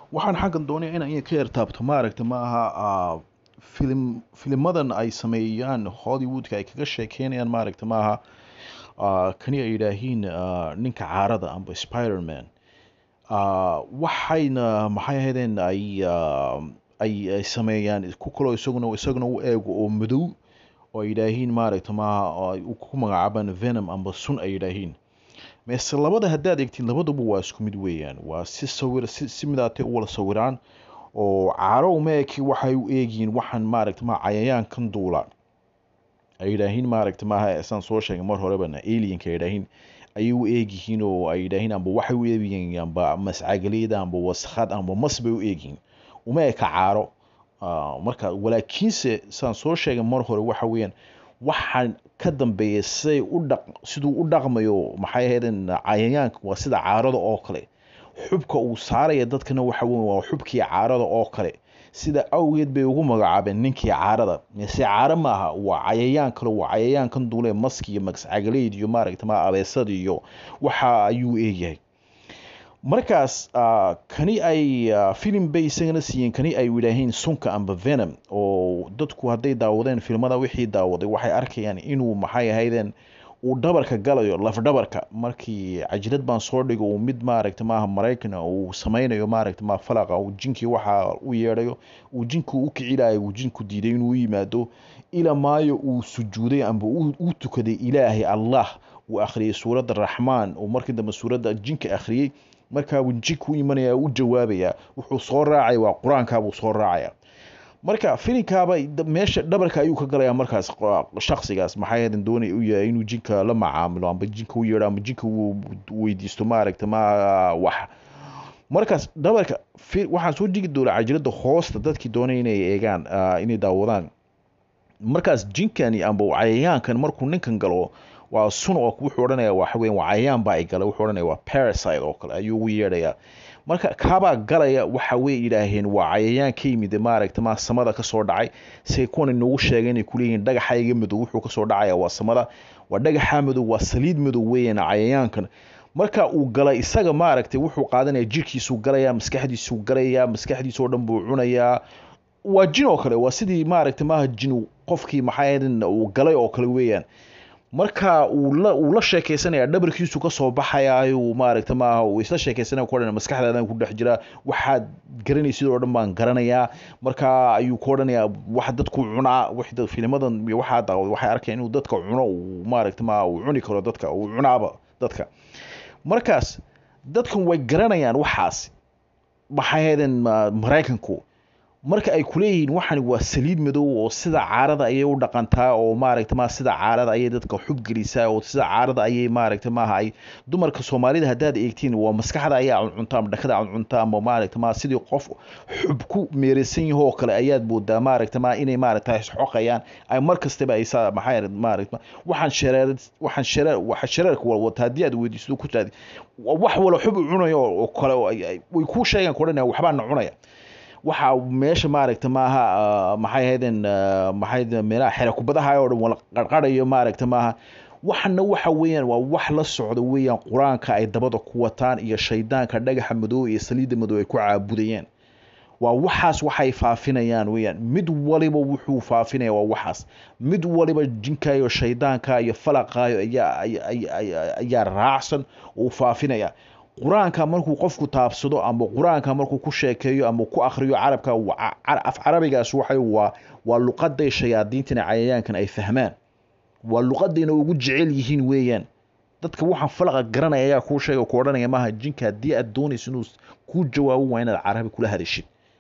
waxaan xaggan doonaya inaan in ka yartaabto maaragta maaha filim filimadan ay sameeyaan hollywoodka ay kaga sheekeynayaan maaragta maaha kani ay yidhaahiin ninka caarada amba spiderman waxayna maxay ahaydeen ay ay sameeyaan ku kaloo isaguna isaguna u eego oo madow oo ay yidhaahiin maaragta maaha ku magacaabaan venom amba sun ay yidhaahiin meese labada haddaad egtiin labaduba waa isku mid weeyaan waa si sawir si si midaatay u wada sawiraan oo caaro uma eki waxay u eegiyiin waxaan maaragta maa cayayaankan duula ay yidhaahiin maaragta maaha saan soo sheegay mar horebana alienka ay yidhaahiin ayay u eegyihiin oo ay yidhaahiin amba waxay u eegyihiin amba mascagaleyda amba waskhad amba mas bay u eegyihiin uma eka caaro marka walaakiinse saan soo sheegay mar hore waxa weeyaan waxaan ka dambeeya siday u dhaq siduu u dhaqmayo maxay ahaydeen cayayaanka waa sida caarada oo kale xubka uu saaraya dadkana waxa weyn waa xubkii caarada oo kale sida awgeed bay ugu magacaabeen ninkii caarada mise caaro maaha waa cayayaan kale waa cayayaankan duule maski iyo magscagaleyd iyo maaragta ma abeesada iyo waxa ayuu eegyahay markaas kani ay filim bay isagana siiyeen kani ay yidhaaheen sunka amba venom oo dadku hadday daawadeen filmada wixii daawaday waxay arkayaan inuu maxay ahaydeen uu dhabarka galayo lafdhabarka markii cajilad baan soo dhigo uu mid maaragta maaha maraykana uu sameynayo maaragta maa falaqa uu jinkii waxa u yeedhayo uu jinku u kicilayo uu jinku diiday inuu yimaado ila maayo uu sujuuday amba uu tukaday ilaahay allah uu akhriyay suuradda raxmaan oo markii dambe suuradda jinka akhriyey markaabuu jinku u imanaya u jawaabaya wuxuu soo raacaya waa qur-aankaabuu soo raacaya marka filinkaaba meesha dhabarka ayuu ka galaya markaas shaksigaas maxay hadan doonay u yahay inuu jinka la macaamilo amba jinka u yeedho amba jinka uu weydiisto maaragta ma wax markaas dhabarka waxaan soo jigi doona cajiradda hoosta dadkii doonay inay eegaan inay daawadaan markaas jinkani amba cayayaankan markuu ninkan galo waa sun oo wuxuu odhanaya waxa weyan waa cayayaan baa ay galay wuxuu odhanaya waa parasite oo kale ayuu ugu yeedhayaa marka kaabaa galaya waxa way yidhaaheen waa cayayaan ka yimid maaragta ma samada kasoo dhacay say kuwan inoogu sheegay inay kuleeyihiin dhagaxayga madow wuxuu kasoo dhacaya waa samada waa dhagaxa madow waa saliid madow weeyaan cayayaankan marka uu galay isaga maaragtay wuxuu qaadanaya jirkiisuu galaya maskaxdiisuu galaya maskaxdiisoo dhan buu cunayaa waa jin oo kale waa sidii maaragta maaha jin qofkii maxay uu galay oo kale weeyaan marka uu la uu la sheekeysanaya dhabarkiisu kasoo baxayaayu maaragta maaha uu isla sheekeysanaya ku odhanaya maskaxdaadan ku dhex jira waxaad garanaysid oo dhan baan garanayaa marka ayuu ku odhanayaa wax dadku cunaa wixda filimadan iyo waxaa daawad waxay arkayaan inuu dadka cuno uu maaragta maaha uu cuni karo dadka uu cunaaba dadka markaas dadkan way garanayaan waxaas maxay haydeen maraykanku marka ay kuleeyihiin waxani waa saliid madow oo sida caarada ayay u dhaqantaa oo maaragta ma sida caarada ayay dadka xub gelisaa oo sida caarada ayay maaragta maaha ay dumarka soomaalida haddaad eegtiin waa maskaxda ayaa cuncunta ama dhakada cuncunta ama maaragta ma sidii qof xub ku meereysan yaho oo kale ayaad moodaa maaragta ma inay maaragta isxoqayaan ay mar kastaba ay saa maxay maaragta waxaan shareer waxaan shareer waxa shareerka walwata haddii aad weydiisto ku taadi wax wala xub cunayo oo kale way kuu sheegaan ku odhanaya waxbaa na cunaya waxa meesha maaragta maaha maxay ahaydeen maxay meelaha xera kubadaha oo dhan wala qarqarayo maaragta maaha waxana waxa weeyaan waa wax la socda weeyaan qur-aanka ay dabada ku wataan iyo shaydaanka dhagaxa madow iyo saliidda madow ay ku caabudayeen waa waxaas waxay faafinayaan weeyaan mid waliba wuxuu faafinaya waa waxaas mid waliba jinkayo shaydaanka iyo falaqaayo ayaa ayaa raacsan uu faafinaya qur-aanka markuu qofku taabsado ama qur-aanka markuu ku sheekeeyo ama ku akhriyo carabka af carabigaas waxay waa waa luqaday shayaadiintana cayayaankan ay fahmaan waa luqadayna ugu jecel yihiin weeyaan dadka waxaan falaqa garanaya ayaa kuu sheega ku odhanaya maaha jinka haddii aad doonayso inuu kuu jawaabo waa inaad carabi kula hadashid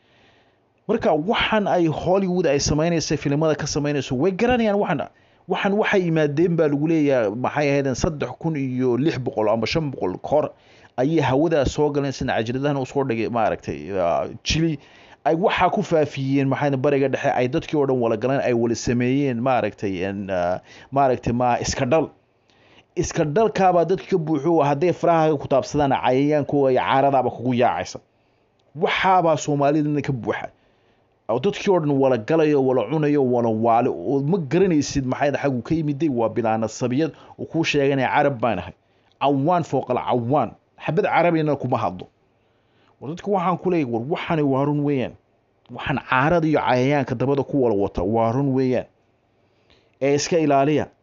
marka waxaan ay hollywood ay samaynaysa filimada ka samaynayso way garanayaan waxan waxan waxay yimaadeen baa lagu leeyahay maxay ahaydeen saddex kun iyo lix boqol ama shan boqol kahor ayay hawadaas soo galeen sina cajiradahan usoo dhigay maaragtay jili ay waxaa ku faafiyeen maxay bariga dhexe ay dadkii oo dhan wala galeen ay wala sameeyeen maaragtay maaragtay ma iska dhal iska dhalkaabaa dadki ka buuxo hadday faraha ku taabsadaan cayayaankooga iyo caaradaaba kugu yaacaysa waxaabaa soomaalidana ka buuxa dadkii oo dhan wala galayo wala cunayo wala waale oo ma garanaysid maxay xaggu ka yimiday waa bilaana sabiyad oo kuu sheeganaya carab baan ahay cawaan fooqal cawaan xabad carabina kuma hadlo war dadka waxaan ku leeyahy war waxani waa run weeyaan waxaan caarada iyo cayayaanka dabada ku wala wata waa run weeyaan ee iska ilaaliya